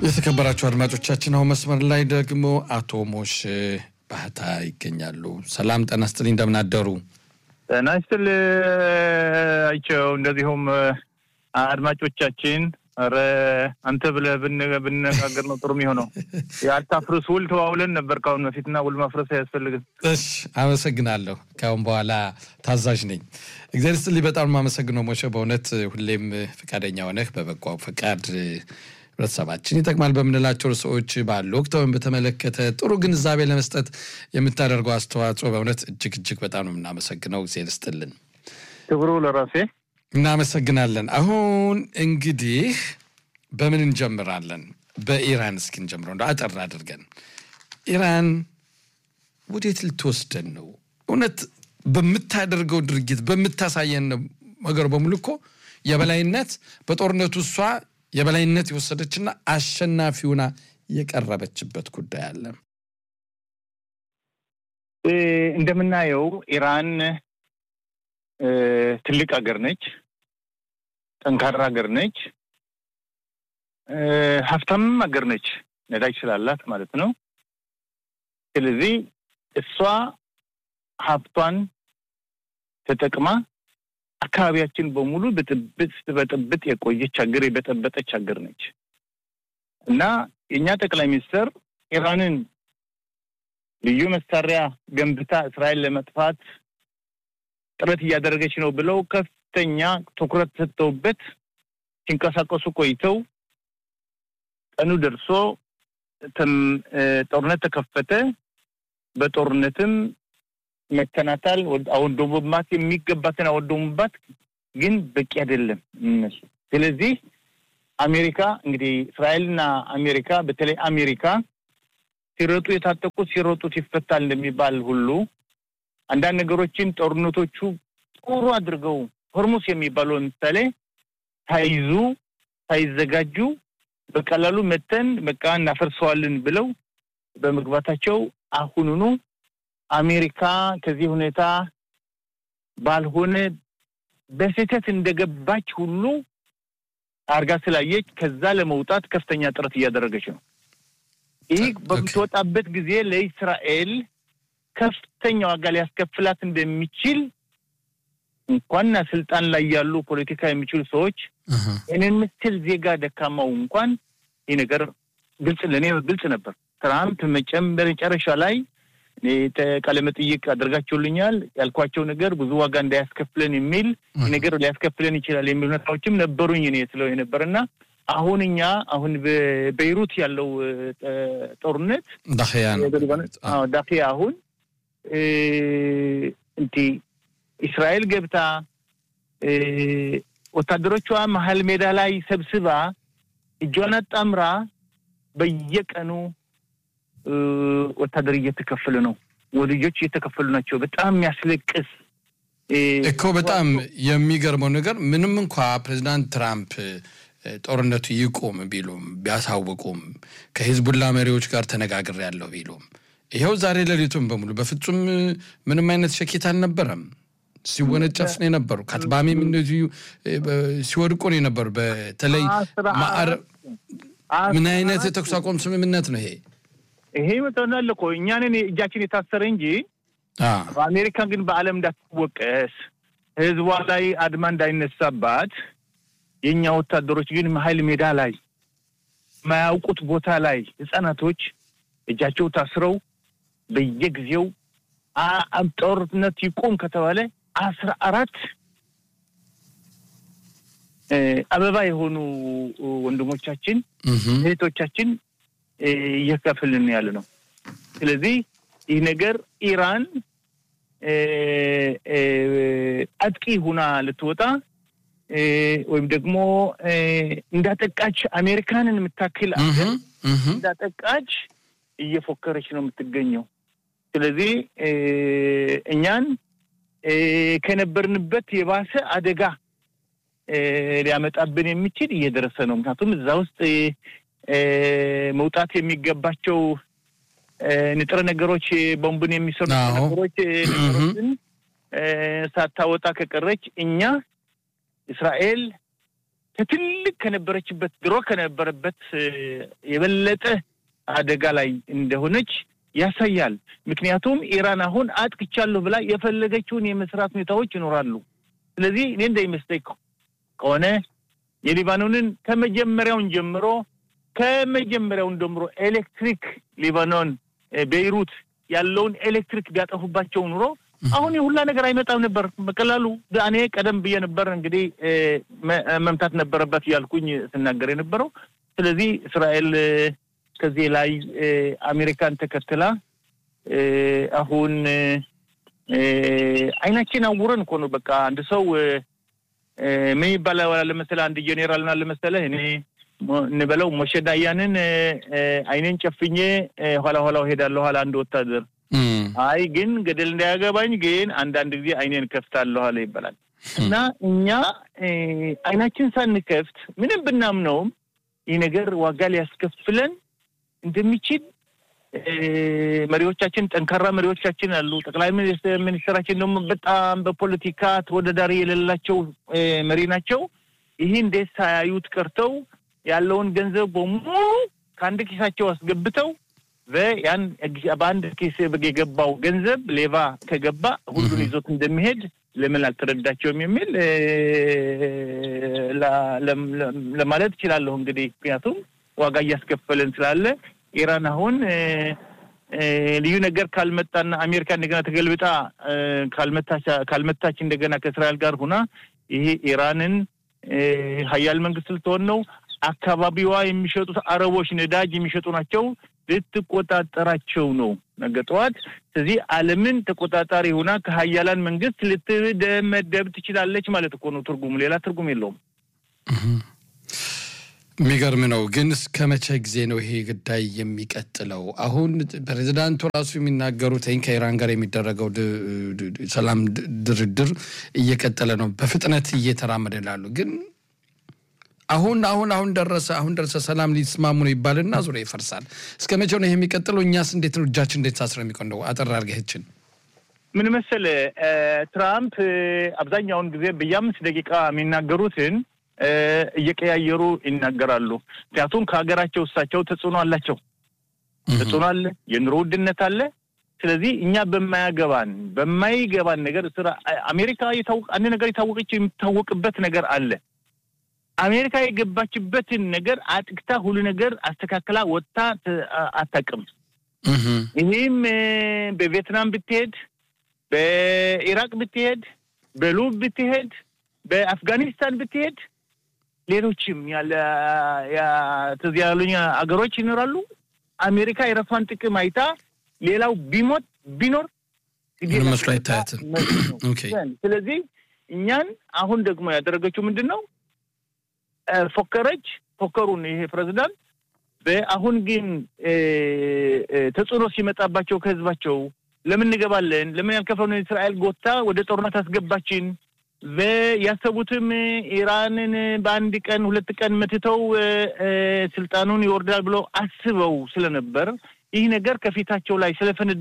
የተከበራችሁ አድማጮቻችን አሁን መስመር ላይ ደግሞ አቶ ሞሽ ባህታ ይገኛሉ። ሰላም ጤና ይስጥልኝ፣ እንደምን አደሩ? ጤና ይስጥል አይቸው። እንደዚሁም አድማጮቻችን ኧረ አንተ ብለህ ብንነጋገር ነው ጥሩ የሚሆነው። የአታፍርስ ውል ተዋውለን ነበር ካሁን በፊትና ውል ማፍረስ አያስፈልግም። እሺ፣ አመሰግናለሁ። ካሁን በኋላ ታዛዥ ነኝ። እግዚአብሔር ይስጥልኝ። በጣም የማመሰግነው ሞሸ፣ በእውነት ሁሌም ፈቃደኛ ሆነህ በበጎ ፈቃድ ህብረተሰባችን ይጠቅማል በምንላቸው ርዕሶች ባሉ ወቅታዊን በተመለከተ ጥሩ ግንዛቤ ለመስጠት የምታደርገው አስተዋጽኦ በእውነት እጅግ እጅግ በጣም ነው የምናመሰግነው። እግዚአብሔር ይስጥልን። ክብሩ ለራሴ እናመሰግናለን። አሁን እንግዲህ በምን እንጀምራለን? በኢራን እስኪ እንጀምረው እንደ አጠር አድርገን። ኢራን ወዴት ልትወስደን ነው? እውነት በምታደርገው ድርጊት በምታሳየን ነገር በሙሉ እኮ የበላይነት በጦርነቱ እሷ የበላይነት የወሰደችና አሸናፊውና የቀረበችበት ጉዳይ አለ። እንደምናየው ኢራን ትልቅ ሀገር ነች፣ ጠንካራ ሀገር ነች፣ ሀብታም ሀገር ነች፣ ነዳጅ ስላላት ማለት ነው። ስለዚህ እሷ ሀብቷን ተጠቅማ አካባቢያችን በሙሉ ብጥብጥ በጥብጥ የቆየች ሀገር የበጠበጠች ሀገር ነች እና የእኛ ጠቅላይ ሚኒስትር ኢራንን ልዩ መሳሪያ ገንብታ እስራኤል ለመጥፋት ጥረት እያደረገች ነው ብለው ከፍተኛ ትኩረት ሰጥተውበት ሲንቀሳቀሱ ቆይተው ቀኑ ደርሶ ጦርነት ተከፈተ። በጦርነትም መተናታል አወደሙባት፣ የሚገባትን አወደሙባት፣ ግን በቂ አይደለም እነሱ። ስለዚህ አሜሪካ እንግዲህ እስራኤልና አሜሪካ በተለይ አሜሪካ ሲረጡ የታጠቁት ሲሮጡት ይፈታል እንደሚባል ሁሉ አንዳንድ ነገሮችን ጦርነቶቹ ጥሩ አድርገው ሆርሙስ የሚባለው ለምሳሌ ሳይዙ ሳይዘጋጁ በቀላሉ መተን በቃ እናፈርሰዋለን ብለው በመግባታቸው አሁኑኑ አሜሪካ ከዚህ ሁኔታ ባልሆነ በስህተት እንደገባች ሁሉ አርጋ ስላየች ከዛ ለመውጣት ከፍተኛ ጥረት እያደረገች ነው። ይህ በምትወጣበት ጊዜ ለእስራኤል ከፍተኛ ዋጋ ሊያስከፍላት እንደሚችል እንኳንና ስልጣን ላይ ያሉ ፖለቲካ የሚችሉ ሰዎች ይህንን ምስል ዜጋ ደካማው እንኳን ይህ ነገር ግልጽ ለእኔ ግልጽ ነበር። ትራምፕ መጨረሻ ላይ ቃለ መጠይቅ አድርጋችሁልኛል ያልኳቸው ነገር ብዙ ዋጋ እንዳያስከፍለን የሚል ነገር ሊያስከፍለን ይችላል የሚል ሁኔታዎችም ነበሩኝ እኔ ስለው የነበር እና አሁን እኛ አሁን በቤይሩት ያለው ጦርነት ዳኪያ አሁን እንቲ እስራኤል ገብታ ወታደሮቿ መሀል ሜዳ ላይ ሰብስባ እጇን አጣምራ በየቀኑ ወታደር እየተከፈሉ ነው። ወልጆች እየተከፈሉ ናቸው። በጣም የሚያስለቅስ እኮ በጣም የሚገርመው ነገር ምንም እንኳ ፕሬዚዳንት ትራምፕ ጦርነቱ ይቁም ቢሉም ቢያሳውቁም ከሂዝቡላ መሪዎች ጋር ተነጋግሬያለሁ ቢሉም ይኸው ዛሬ ሌሊቱን በሙሉ በፍጹም ምንም አይነት ሸኪት አልነበረም። ሲወነጨፍ ነው የነበሩ። ከአጥባሚም እንደዚሁ ሲወድቁ ነው የነበሩ። በተለይ ምን አይነት የተኩስ አቁም ስምምነት ነው ይሄ? ይሄ መጠናል እኮ እኛንን እጃችን የታሰረ እንጂ በአሜሪካ ግን በዓለም እንዳትወቀስ ህዝቧ ላይ አድማ እንዳይነሳባት የእኛ ወታደሮች ግን መሀል ሜዳ ላይ የማያውቁት ቦታ ላይ ህጻናቶች እጃቸው ታስረው በየጊዜው ጦርነት ይቁም ከተባለ አስራ አራት አበባ የሆኑ ወንድሞቻችን እህቶቻችን እየከፍልን ያለ ነው። ስለዚህ ይህ ነገር ኢራን አጥቂ ሁና ልትወጣ ወይም ደግሞ እንዳጠቃች አሜሪካንን የምታክል አገር እንዳጠቃች እየፎከረች ነው የምትገኘው። ስለዚህ እኛን ከነበርንበት የባሰ አደጋ ሊያመጣብን የሚችል እየደረሰ ነው። ምክንያቱም እዛ ውስጥ መውጣት የሚገባቸው ንጥረ ነገሮች ቦምብን የሚሰሩ ነገሮች ነገሮችን ሳታወጣ ከቀረች እኛ እስራኤል ከትልቅ ከነበረችበት ድሮ ከነበረበት የበለጠ አደጋ ላይ እንደሆነች ያሳያል። ምክንያቱም ኢራን አሁን አጥቅቻለሁ ብላ የፈለገችውን የመስራት ሁኔታዎች ይኖራሉ። ስለዚህ እኔ እንደሚመስለኝ ከሆነ የሊባኖንን ከመጀመሪያውን ጀምሮ ከመጀመሪያውን ጀምሮ ኤሌክትሪክ ሊባኖን ቤይሩት ያለውን ኤሌክትሪክ ቢያጠፉባቸው ኑሮ አሁን የሁላ ነገር አይመጣም ነበር በቀላሉ። እኔ ቀደም ብዬ ነበር እንግዲህ መምታት ነበረበት እያልኩኝ ስናገር የነበረው። ስለዚህ እስራኤል ከዚህ ላይ አሜሪካን ተከትላ አሁን አይናችን አውረን እኮ ነው። በቃ አንድ ሰው ምን ይባላል ለመሰለህ፣ አንድ ጄኔራል ና ለመሰለህ እኔ እንበለው ሞሼ ዳያንን አይኔን ጨፍኜ ኋላ ኋላው ሄዳለሁ ኋላ አንድ ወታደር አይ ግን ገደል እንዳያገባኝ ግን አንዳንድ ጊዜ አይኔን ከፍታለሁ አለ ይባላል። እና እኛ አይናችን ሳንከፍት ምንም ብናምነውም ይህ ነገር ዋጋ ሊያስከፍለን እንደሚችል መሪዎቻችን ጠንካራ መሪዎቻችን አሉ። ጠቅላይ ሚኒስትራችን ደግሞ በጣም በፖለቲካ ተወዳዳሪ የሌላቸው መሪ ናቸው። ይህ እንዴት ሳያዩት ቀርተው ያለውን ገንዘብ በሙሉ ከአንድ ኪሳቸው አስገብተው ያን በአንድ ኪስ የገባው ገንዘብ ሌባ ከገባ ሁሉን ይዞት እንደሚሄድ ለምን አልተረዳቸውም የሚል ለማለት እችላለሁ። እንግዲህ ምክንያቱም ዋጋ እያስከፈለን ስላለ ኢራን አሁን ልዩ ነገር ካልመጣና አሜሪካ እንደገና ተገልብጣ ካልመታች እንደገና ከእስራኤል ጋር ሁና ይሄ ኢራንን ሀያል መንግስት ልትሆን ነው። አካባቢዋ የሚሸጡት አረቦች ነዳጅ የሚሸጡ ናቸው። ልትቆጣጠራቸው ነው ነገ ጠዋት። ስለዚህ ዓለምን ተቆጣጣሪ ሆና ከሀያላን መንግስት ልትደመደብ ትችላለች ማለት እኮ ነው ትርጉሙ። ሌላ ትርጉም የለውም። የሚገርም ነው። ግን እስከ መቼ ጊዜ ነው ይሄ ጉዳይ የሚቀጥለው? አሁን ፕሬዚዳንቱ ራሱ የሚናገሩት ከኢራን ጋር የሚደረገው ሰላም ድርድር እየቀጠለ ነው፣ በፍጥነት እየተራመደ ላሉ ግን አሁን አሁን አሁን ደረሰ አሁን ደረሰ ሰላም ሊስማሙ ነው ይባልና ዙሪያ ይፈርሳል። እስከ መቼ ነው ይሄ የሚቀጥለው? እኛስ እንዴት ነው እጃችን እንዴት ታስረ የሚቆንደው? አጠር አድርገህችን ምን መሰለህ ትራምፕ አብዛኛውን ጊዜ በየአምስት ደቂቃ የሚናገሩትን እየቀያየሩ ይናገራሉ። ምክንያቱም ከሀገራቸው እሳቸው ተጽዕኖ አላቸው። ተጽዕኖ አለ፣ የኑሮ ውድነት አለ። ስለዚህ እኛ በማያገባን በማይገባን ነገር ስራ አሜሪካ አንድ ነገር የታወቀች የሚታወቅበት ነገር አለ። አሜሪካ የገባችበትን ነገር አጥቅታ ሁሉ ነገር አስተካክላ ወጥታ አታውቅም። ይህም በቪየትናም ብትሄድ፣ በኢራቅ ብትሄድ፣ በሉብ ብትሄድ፣ በአፍጋኒስታን ብትሄድ ሌሎችም ያለ ትዝ ያሉኝ አገሮች ይኖራሉ። አሜሪካ የራሷን ጥቅም አይታ ሌላው ቢሞት ቢኖር መስሎ አይታያትም። ስለዚህ እኛን አሁን ደግሞ ያደረገችው ምንድን ነው? ፎከረች ፎከሩን ይሄ ፕሬዚዳንት በአሁን ግን ተጽዕኖ ሲመጣባቸው ከህዝባቸው ለምን እንገባለን? ለምን ያልከፈሉን እስራኤል ጎታ ወደ ጦርነት አስገባችን ያሰቡትም ኢራንን በአንድ ቀን ሁለት ቀን መትተው ስልጣኑን ይወርዳል ብለው አስበው ስለነበር ይህ ነገር ከፊታቸው ላይ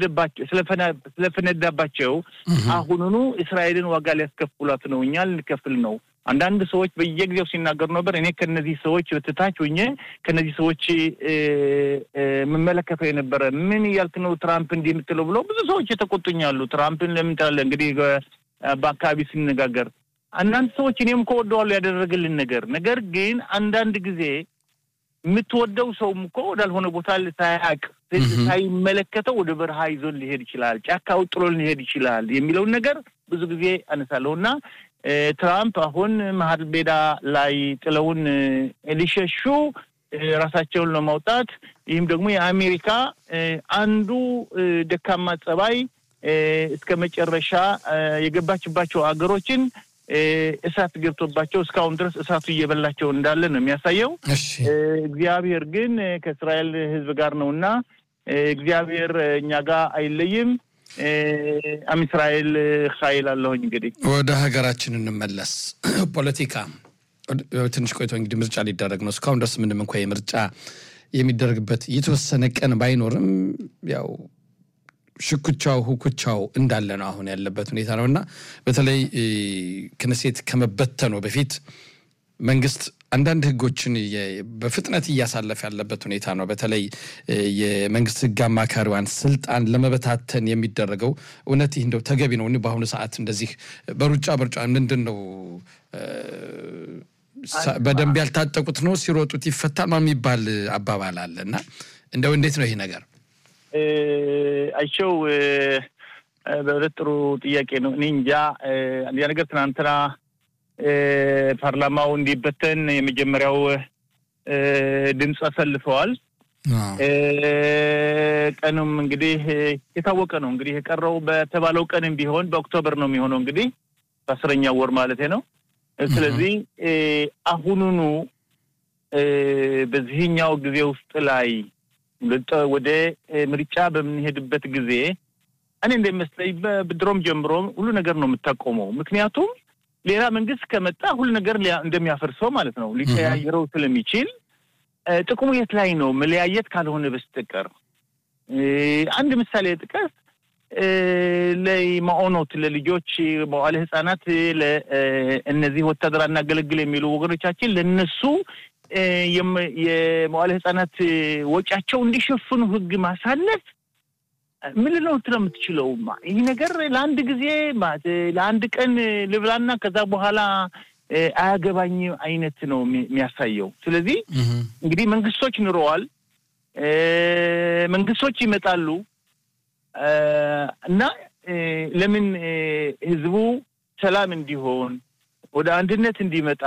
ስለፈነዳባቸው አሁኑኑ እስራኤልን ዋጋ ሊያስከፍሏት ነው፣ እኛ ልንከፍል ነው። አንዳንድ ሰዎች በየጊዜው ሲናገሩ ነበር። እኔ ከነዚህ ሰዎች በትታች ሆኜ ከነዚህ ሰዎች የምመለከተው የነበረ ምን እያልክ ነው ትራምፕ እንዲህ የምትለው ብለው ብዙ ሰዎች የተቆጡኛሉ። ትራምፕን ለምን ትላለህ? እንግዲህ በአካባቢ ስንነጋገር አንዳንድ ሰዎች እኔም እኮ ወደዋለሁ ያደረገልን ነገር ነገር ግን አንዳንድ ጊዜ የምትወደው ሰውም እኮ ወዳልሆነ ቦታ ሳያቅ ሳይመለከተው ወደ በረሃ ይዞን ሊሄድ ይችላል፣ ጫካ ውጥሎን ሊሄድ ይችላል የሚለውን ነገር ብዙ ጊዜ አነሳለሁ እና ትራምፕ አሁን መሀል ሜዳ ላይ ጥለውን ሊሸሹ ራሳቸውን ለማውጣት ይህም ደግሞ የአሜሪካ አንዱ ደካማ ጸባይ እስከ መጨረሻ የገባችባቸው አገሮችን እሳት ገብቶባቸው እስካሁን ድረስ እሳቱ እየበላቸው እንዳለ ነው የሚያሳየው። እግዚአብሔር ግን ከእስራኤል ሕዝብ ጋር ነው እና እግዚአብሔር እኛ ጋር አይለይም። አም እስራኤል ኃይል አለሁኝ። እንግዲህ ወደ ሀገራችን እንመለስ። ፖለቲካ ትንሽ ቆይቶ እንግዲህ ምርጫ ሊደረግ ነው። እስካሁን ድረስ ምንም እንኳ የምርጫ የሚደረግበት የተወሰነ ቀን ባይኖርም ያው ሽኩቻው ሁኩቻው እንዳለ ነው አሁን ያለበት ሁኔታ ነው እና በተለይ ክነሴት ከመበተኑ በፊት መንግስት አንዳንድ ህጎችን በፍጥነት እያሳለፈ ያለበት ሁኔታ ነው። በተለይ የመንግስት ህግ አማካሪዋን ስልጣን ለመበታተን የሚደረገው እውነት ይህ እንደው ተገቢ ነው? በአሁኑ ሰዓት እንደዚህ በሩጫ በሩጫ ምንድን ነው በደንብ ያልታጠቁት ነው ሲሮጡት ይፈታል ነው የሚባል አባባል አለ እና እንደው እንዴት ነው ይሄ ነገር? አይቸው በሁለት ጥሩ ጥያቄ ነው። እኔ እንጃ አንደኛ ነገር ትናንትና ፓርላማው እንዲበተን የመጀመሪያው ድምፅ አሰልፈዋል። ቀኑም እንግዲህ የታወቀ ነው። እንግዲህ የቀረው በተባለው ቀንም ቢሆን በኦክቶበር ነው የሚሆነው እንግዲህ በአስረኛው ወር ማለት ነው። ስለዚህ አሁኑኑ በዚህኛው ጊዜ ውስጥ ላይ ወደ ምርጫ በምንሄድበት ጊዜ እኔ እንደሚመስለኝ በድሮም ጀምሮ ሁሉ ነገር ነው የምታቆመው። ምክንያቱም ሌላ መንግስት ከመጣ ሁሉ ነገር እንደሚያፈርሰው ማለት ነው ሊቀያየረው ስለሚችል ጥቅሙ የት ላይ ነው? መለያየት ካልሆነ በስተቀር አንድ ምሳሌ ጥቀስ። ለማኦኖት ለልጆች መዋለ ህጻናት እነዚህ ወታደር አናገለግል የሚሉ ወገኖቻችን ለነሱ የመዋለ ህጻናት ወጪያቸው እንዲሸፍኑ ህግ ማሳለፍ ምን ነው እንትን የምትችለው ይህ ነገር ለአንድ ጊዜ ለአንድ ቀን ልብላና ከዛ በኋላ አያገባኝ አይነት ነው የሚያሳየው። ስለዚህ እንግዲህ መንግስቶች ኑረዋል፣ መንግስቶች ይመጣሉ እና ለምን ህዝቡ ሰላም እንዲሆን ወደ አንድነት እንዲመጣ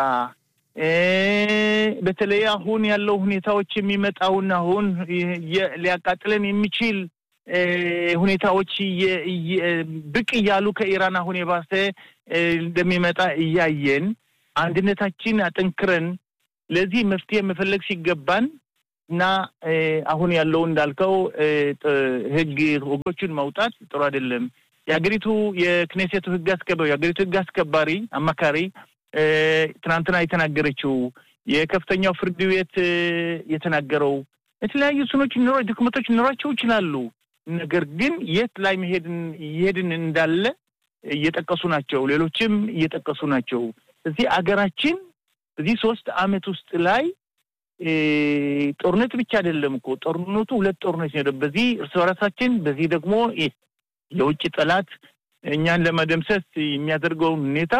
በተለይ አሁን ያለው ሁኔታዎች የሚመጣውን አሁን ሊያቃጥለን የሚችል ሁኔታዎች ብቅ እያሉ ከኢራን አሁን የባሰ እንደሚመጣ እያየን አንድነታችን አጠንክረን ለዚህ መፍትሄ መፈለግ ሲገባን እና አሁን ያለው እንዳልከው ህግ ህጎችን ማውጣት ጥሩ አይደለም። የሀገሪቱ የክኔሴቱ ህግ አስከባሪ የሀገሪቱ ህግ አስከባሪ አማካሪ ትናንትና የተናገረችው የከፍተኛው ፍርድ ቤት የተናገረው የተለያዩ ስኖች ኖሮ ድክመቶች ሊኖራቸው ይችላሉ። ነገር ግን የት ላይ መሄድን እየሄድን እንዳለ እየጠቀሱ ናቸው። ሌሎችም እየጠቀሱ ናቸው። እዚህ አገራችን በዚህ ሶስት አመት ውስጥ ላይ ጦርነት ብቻ አይደለም እኮ ጦርነቱ ሁለት ጦርነት ነው። በዚህ እርስ በራሳችን፣ በዚህ ደግሞ የውጭ ጠላት እኛን ለመደምሰስ የሚያደርገውን ሁኔታ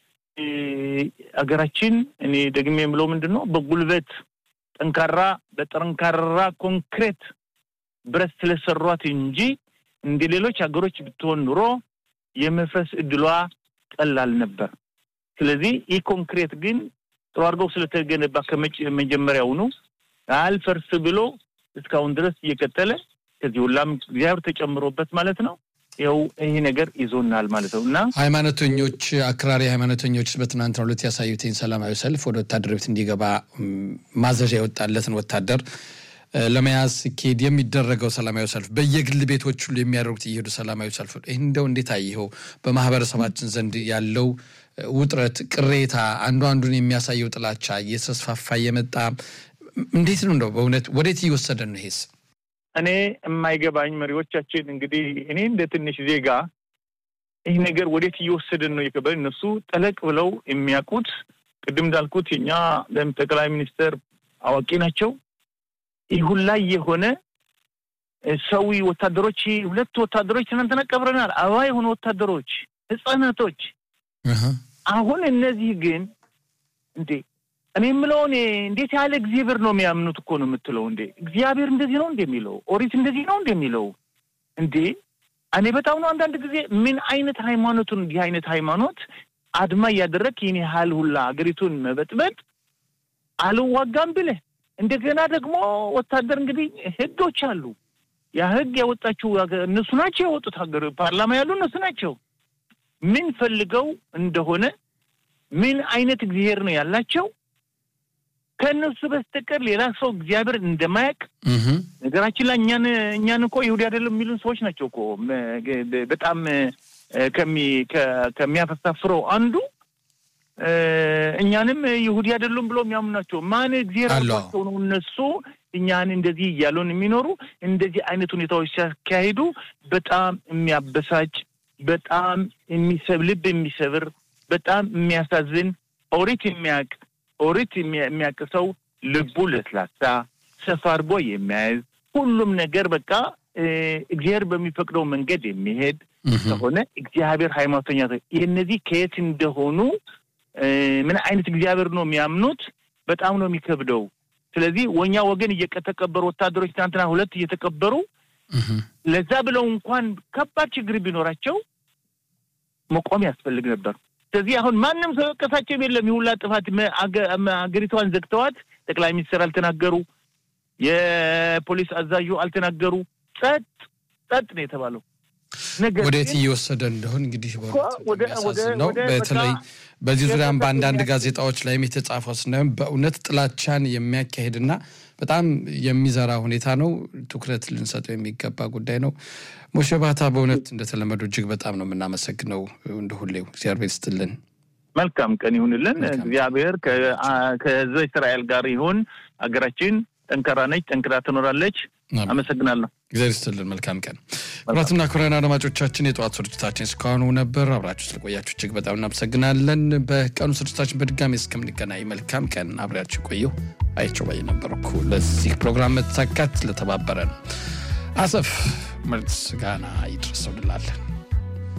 አገራችን እኔ ደግሜ የምለው ምንድን ነው በጉልበት ጠንካራ በጠንካራ ኮንክሬት ብረት ስለሰሯት እንጂ እንደ ሌሎች ሀገሮች ብትሆን ኑሮ የመፍረስ እድሏ ቀላል ነበር። ስለዚህ ይህ ኮንክሬት ግን ጥሩ አድርገው ስለተገነባ ከመጀመሪያውኑ አልፈርስ ብሎ እስካሁን ድረስ እየቀጠለ ከዚህ ሁላም እግዚአብሔር ተጨምሮበት ማለት ነው ይኸው ይህ ነገር ይዞናል ማለት ነው እና ሃይማኖተኞች አክራሪ ሃይማኖተኞች በትናንትናው ዕለት ያሳዩትኝ ሰላማዊ ሰልፍ ወደ ወታደር ቤት እንዲገባ ማዘዣ የወጣለትን ወታደር ለመያዝ ሲካሄድ የሚደረገው ሰላማዊ ሰልፍ በየግል ቤቶች ሁሉ የሚያደርጉት እየሄዱ ሰላማዊ ሰልፍ ይህ እንደው እንዴት አየኸው? በማህበረሰባችን ዘንድ ያለው ውጥረት፣ ቅሬታ፣ አንዱ አንዱን የሚያሳየው ጥላቻ እየተስፋፋ እየመጣ እንዴት ነው እንደው በእውነት ወዴት እየወሰደን ነው ይሄስ? እኔ የማይገባኝ መሪዎቻችን እንግዲህ እኔ እንደ ትንሽ ዜጋ ይህ ነገር ወዴት እየወሰደን ነው የከበደ እነሱ ጠለቅ ብለው የሚያውቁት ቅድም እንዳልኩት የኛ ጠቅላይ ሚኒስትር አዋቂ ናቸው። ይሁን ላይ የሆነ ሰው ወታደሮች ሁለት ወታደሮች ትናንትና ቀብረናል። አበባ የሆኑ ወታደሮች ህጻናቶች። አሁን እነዚህ ግን እንዴ እኔ የምለው እኔ እንዴት ያለ እግዚአብሔር ነው የሚያምኑት እኮ ነው የምትለው። እንዴ እግዚአብሔር እንደዚህ ነው እንደሚለው ኦሪት እንደዚህ ነው እንደሚለው እንዴ እኔ በጣም ነው አንዳንድ ጊዜ ምን አይነት ሃይማኖቱን እንዲህ አይነት ሃይማኖት አድማ እያደረግ ይህን ያህል ሁላ ሀገሪቱን መበጥበጥ አልዋጋም ብለህ እንደገና ደግሞ ወታደር እንግዲህ ህጎች አሉ። ያ ህግ ያወጣችው እነሱ ናቸው ያወጡት። ሀገር ፓርላማ ያሉ እነሱ ናቸው። ምን ፈልገው እንደሆነ ምን አይነት እግዚአብሔር ነው ያላቸው ከእነሱ በስተቀር ሌላ ሰው እግዚአብሔር እንደማያውቅ ነገራችን ላይ እኛን እኛን እኮ ይሁዲ አይደለም የሚሉን ሰዎች ናቸው እኮ በጣም ከሚያፈሳፍረው አንዱ እኛንም ይሁዲ አይደሉም ብሎ የሚያምኑ ናቸው። ማን እግዚአብሔር አልኳቸው ነው እነሱ እኛን እንደዚህ እያሉን የሚኖሩ እንደዚህ አይነት ሁኔታዎች ሲያካሂዱ በጣም የሚያበሳጭ በጣም ልብ የሚሰብር በጣም የሚያሳዝን ኦሪት የሚያውቅ ኦሪት የሚያቅሰው ልቡ ለስላሳ ሰፋ አድርጎ የሚያዝ ሁሉም ነገር በቃ እግዚአብሔር በሚፈቅደው መንገድ የሚሄድ ከሆነ እግዚአብሔር ሃይማኖተኛ የእነዚህ ከየት እንደሆኑ ምን አይነት እግዚአብሔር ነው የሚያምኑት በጣም ነው የሚከብደው። ስለዚህ ወኛ ወገን እየተቀበሩ ወታደሮች ትናንትና ሁለት እየተቀበሩ ለዛ ብለው እንኳን ከባድ ችግር ቢኖራቸው መቆም ያስፈልግ ነበር። ስለዚህ አሁን ማንም ሰው ወቀሳቸው የለም። የሁላ ጥፋት አገሪቷን ዘግተዋት ጠቅላይ ሚኒስትር አልተናገሩ፣ የፖሊስ አዛዡ አልተናገሩ። ጸጥ ጸጥ ነው የተባለው። ወዴት እየወሰደ እንደሆን እንግዲህ የሚያሳዝን ነው። በተለይ በዚህ ዙሪያም በአንዳንድ ጋዜጣዎች ላይም የተጻፈው ስናየም በእውነት ጥላቻን የሚያካሄድና በጣም የሚዘራ ሁኔታ ነው። ትኩረት ልንሰጠው የሚገባ ጉዳይ ነው። ሞሼ ባታ በእውነት እንደተለመዱ እጅግ በጣም ነው የምናመሰግነው። እንደ ሁሌው እግዚአብሔር ይስጥልን። መልካም ቀን ይሁንልን። እግዚአብሔር ከህዝበ እስራኤል ጋር ይሁን። ሀገራችን ጠንካራ ነች፣ ጠንክራ ትኖራለች። አመሰግናለሁ። እግዚአብሔር ይስጥልን። መልካም ቀን። ክቡራትና ክቡራን አድማጮቻችን የጠዋት ስርጭታችን እስካሁኑ ነበር። አብራችሁ ስለቆያችሁ እጅግ በጣም እናመሰግናለን። በቀኑ ስርጭታችን በድጋሚ እስከምንገናኝ መልካም ቀን። አብሬያችሁ ቆየሁ አይቸው ባይ ነበርኩ። ለዚህ ፕሮግራም መሳካት ለተባበረን አሰፍ መልስ ጋና ይድረሰው እንላለን።